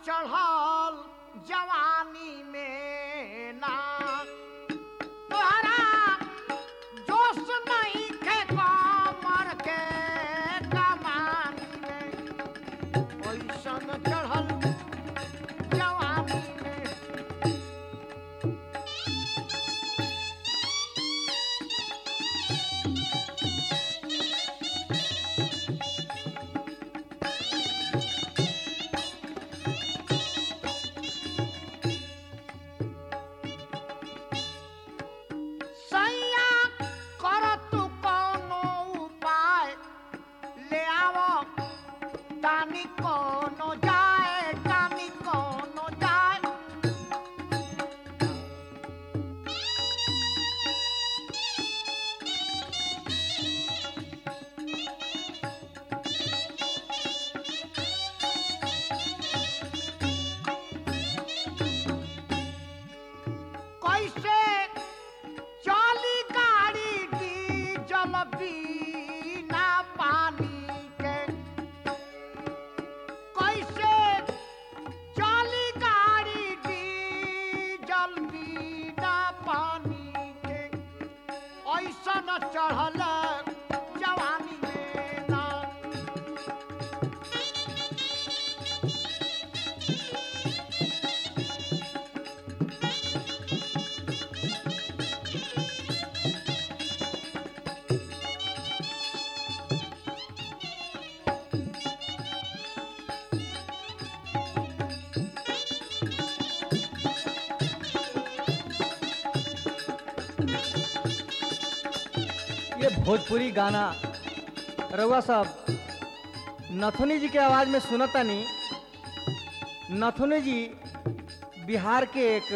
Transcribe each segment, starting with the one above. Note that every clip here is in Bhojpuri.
चढ़ल जवानी में ना तोहरा जोश नहीं खे कमर के कमानी में ओइसन चढ़ल जवानी में सैया कर तू कोनो उपाय ले आवो तानी कोनो जाए तानी कोनो जाए कैसे चली गाड़ी डीजल बिना पानी के कैसे चली गाड़ी डीजल बिना पानी के ऐसन चढ़ल जवानी में ना ये भोजपुरी गाना रउआ सब नथुनी जी के आवाज में सुनतानी नथुनी जी बिहार के एक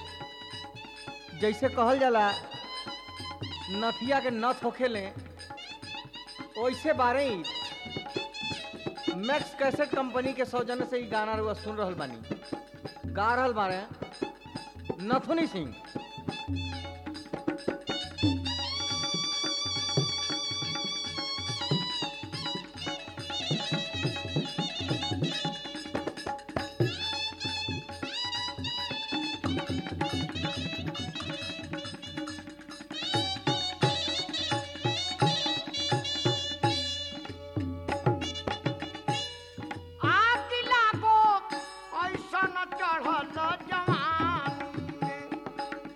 जैसे कहल जाला नथिया के नथ होखेले वैसे बारे ही मैक्स कैसेट कंपनी के सौजन्य से ही गाना रउआ सुन रहल बानी गा रहल बारे नथुनी सिंह आग लागो ऐसन चढ़ल जवानी में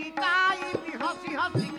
बिताई भी हंसी हंसी